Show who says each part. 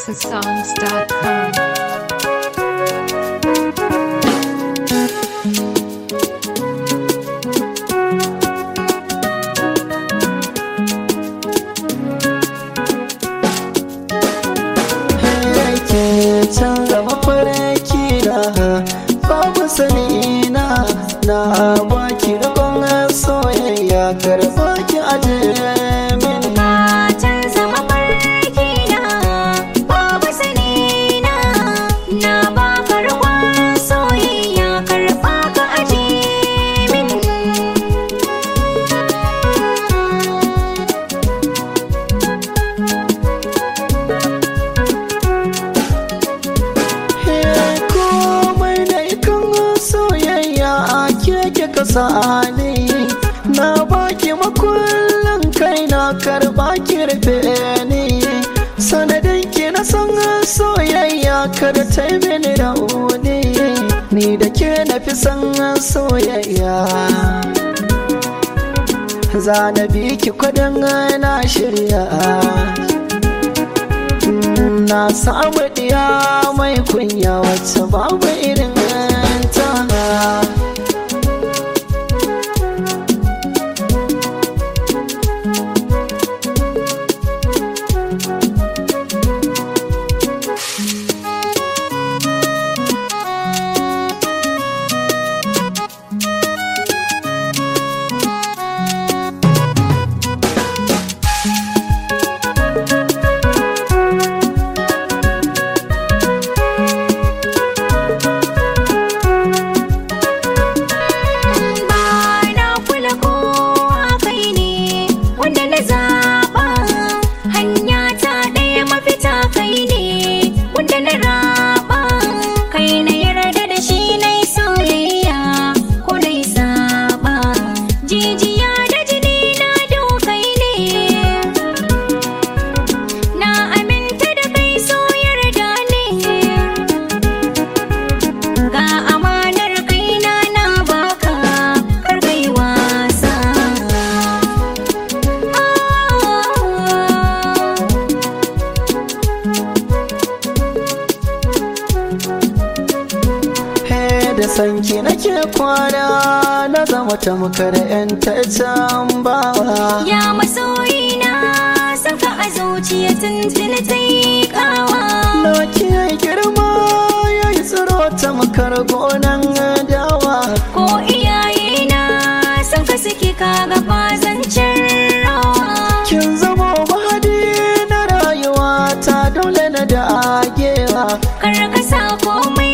Speaker 1: houseofsongs.com.
Speaker 2: yake canza mafarki na babu sani na na baki rabon soyayya karba ki aje min
Speaker 3: Matan zama farki na babu sani na na ba karɓar soyayya karɓa ka aje min
Speaker 2: He, komai da ikan soyayya a keke kasa ne na baki makullin kai na karba ki rufe ni sanadin ki na san soyayya kada ta yi mini rauni ni da ke na fi san soyayya za na bi ki kwadin na shirya na samu diya mai kunya wacce babu irin ta
Speaker 3: ba na kula kowa kai ne wanda na zaɓa hanya ta ɗaya mafita kai ne wanda na raba kai na yarda da shi na yi soyayya ko na yi saba jijiya da jini na dokai ne na aminta da kai so yarda ne ga amanar kaina na baka kar kai wasa
Speaker 2: he da sanki nake kwana na zama tamkar yan can bawa
Speaker 3: ya masoyina saka a zuciya tuntuni ta yi kawa
Speaker 2: na kiyaye girma ya yi tsiro tamkar gonan dawa
Speaker 3: ko iyayena sun ka suke kaga fazancin rawa
Speaker 2: kin zama mahadi na rayuwa ta dole na dagewa
Speaker 3: kar ka sa komai